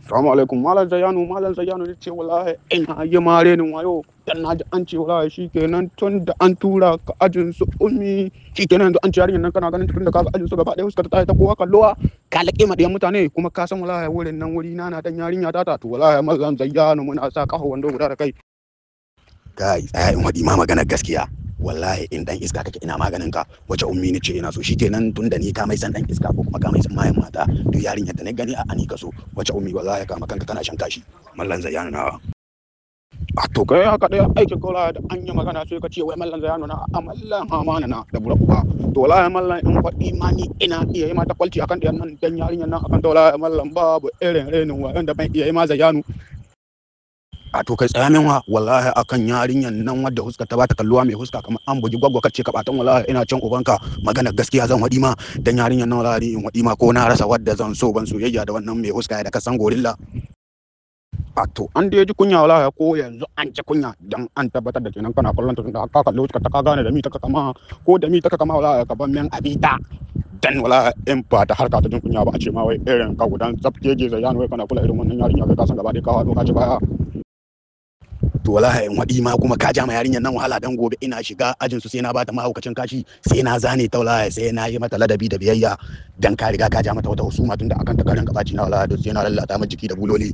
Assalamu alaikum Malam Zayanu Malam Zayanu ne ce wallahi ina yi mare ni wayo dan naji an ce wallahi shikenan tun da an tura ka ajin su ummi shikenan yanzu an ce yarinyar nan kana ganin tun da ka ga ajin su gaba ɗaya suka ta ta kowa kallowa ka laƙe ma ɗiyan mutane kuma ka san wallahi wurin nan wuri na na dan yarinya ta ta to wallahi Malam Zayanu muna sa kafa wando guda da kai kai tsaya in waɗi ma maganar gaskiya wallahi in dan iska kake ina maganin ka wace ummi ne ce ina so shikenan tun da ni ka mai san dan iska ko kuma ka mai san mayan mata duk yarinyar da na gani a ani ka so wace ummi wallahi ka makanka kana shan kashi mallan zayyana na a to kai haka ɗaya aikin kola da an yi magana sai ka ce wai mallan zayanu na a mallan hamana na da burabuwa to wallahi mallan in faɗi ma ni ina iya yi mata kwalci akan ɗiyan nan dan yarinyar nan akan ta wallahi mallan babu irin renin wa da ban iya yi ma zayanu a to kai tsaya min wa wallahi akan yarinyar nan wadda huska ta bata kalluwa mai huska kamar an bugi gwaggwa kace ka batan wallahi ina can ubanka magana gaskiya zan wadi ma dan yarinyar nan wallahi in wadi ma ko na rasa wadda zan so ban soyayya da wannan mai huska da ka san gorilla a to an dai ji kunya wallahi ko yanzu an ci kunya dan an tabbatar da kenan kana kallon ta tunda ka kallo ka ta gane da mi ta kama ko da mi ta kama wallahi ka ban men abita dan wala in ba ta harka ta jin kunya ba a ce ma wai irin ka gudan tsafteje zayanu wai kana kula irin wannan yarinya kai ka san gaba dai ka hado ka ci baya to wallahi in waɗi ma kuma ka ja ma yarinyar nan wahala dan gobe ina shiga ajin su sai na bata mahaukacin kashi sai na zane ta wallahi sai na yi mata ladabi da biyayya dan ka riga ka ja mata wata husuma tunda akan ta karin kabaci na wallahi sai na lallata mata jiki da buloli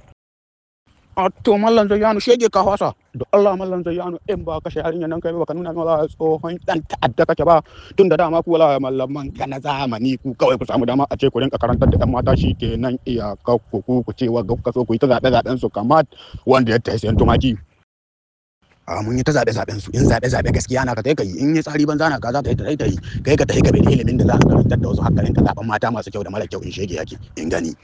a to mallan zayyanu shege ka fasa da Allah mallan zayyanu in ba kashe yarinyar nan kai ba ka nuna min wala tsohon dan ta'adda kake ba tun da dama ku wala mallaman ka na zamani ku kawai ku samu dama a ce ku rinka karantar da yan mata shi kenan iyaka ku ku ku ce wa ka so ku yi ta zaɓe zaɓen su kamar wanda ya tafi sayan tumaki a mun yi ta zaɓe zaɓen su in zaɓe zaɓe gaskiya na ka tai kai in yi tsari banza na ka za ka yi ta tai tai kai ka tai ka bi ilimin da za ka karantar da wasu hakkarin ka zaɓen mata masu kyau da mara kyau in shege yake in gani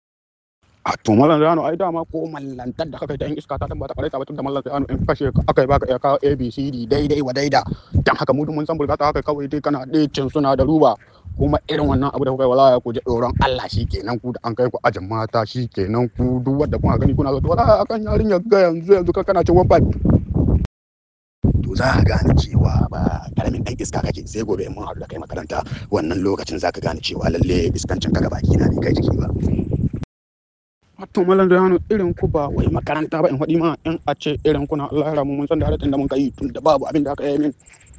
a to mallan zayanu ai dama ko mallantar da kaka ta yan iska ta tabbata kare ta batun da mallan zayanu in kashe ka akai baka iya kawo abcd daidai wa daida dan haka mu mun san burgata haka kawai dai kana cin suna da ruba kuma irin wannan abu da kuka wala ku ji tsoron Allah shi kenan ku da an kai ku ajin mata shi kenan ku duk wanda kuna gani kuna zo wala akan yarinya ga yanzu yanzu ka kana cin one five to za ka gane cewa ba karamin ɗan iska kake sai gobe in mun haɗu da kai makaranta wannan lokacin za ka gane cewa lalle iskancin ka baki na ne kai jiki ba to mallan da yano irin ku ba wai makaranta ba in faɗi ma in a ce irin kuna Allah ya ramu mun san da halatin da mun kai tun da babu abin da aka yi min